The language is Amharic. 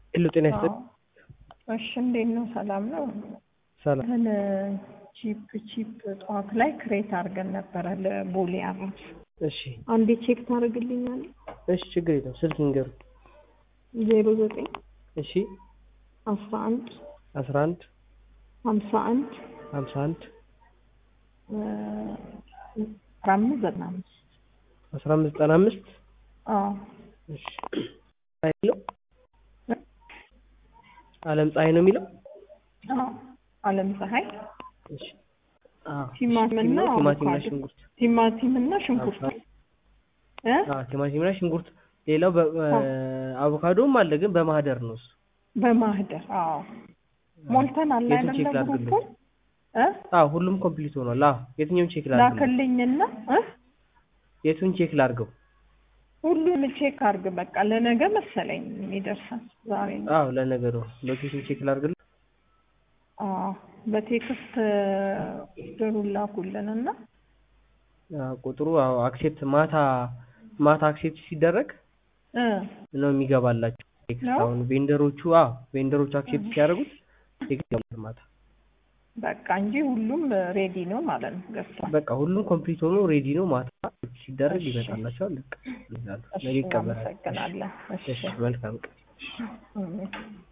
ሄሎ ጤና ይስጥልኝ። እሺ እንዴት ነው? ሰላም ነው? ሰላም እንትን ቺፕ ቺፕ ጠዋት ላይ ክሬት አድርገን ነበረ ለቦሌ አራስ እሺ አንዴ ቼክ ታደርግልኛለህ? እሺ ችግር የለም ስልክ ንገሩ። ዜሮ ዘጠኝ እሺ አስራ አንድ አስራ አንድ ሀምሳ አንድ ሀምሳ አንድ አስራ አምስት ዘጠና አምስት አስራ አምስት ዘጠና አምስት አዎ እሺ ፀሐይ ነው አለም ፀሐይ ነው የሚለው አዎ አለም ፀሐይ እሺ አዎ ቲማቲምና ቲማቲምና አቮካዶ። ሽንኩርት ቲማቲምና ሽንኩርት እ አዎ ቲማቲምና ሽንኩርት ሌላው በ- አቮካዶም አለ ግን በማህደር ነው እሱ በማህደር አዎ ሞልተን አለ የቱን ቼክ አይደለ ላድርግልህ? ግሩፑን እ አዎ ሁሉም ኮምፕሊት ሆኗል አዎ የትኛውን ቼክ ላድርግ ላክልኝና እ የቱን ቼክ ላድርገው ሁሉም ቼክ አድርግ በቃ ለነገ መሰለኝ የሚደርሰን ዛሬ ነው አዎ ለነገሩ ሎኬሽን ቼክ ላድርግልህ አዎ በቴክስት ድሩን ላኩልንና አዎ ቁጥሩ አዎ አክሴፕት ማታ ማታ አክሴፕት ሲደረግ እ ነው የሚገባላቸው ቴክስት ነው? አሁን ቬንደሮቹ አዎ ቬንደሮቹ አክሴፕት ሲያደርጉት ቴክስት ይገባል ማታ በቃ እንጂ ሁሉም ሬዲ ነው ማለት ነው ገዝቷል በቃ ሁሉም ኮምፕሊት ሆኖ ሬዲ ነው ማታ ሲደረግ እሺ። ይመጣላቸዋል በቃ ይዛሉ እሺ ነገ ይቀበላል እናመሰግናለን እሺ እሺ መልካም ቀን እም።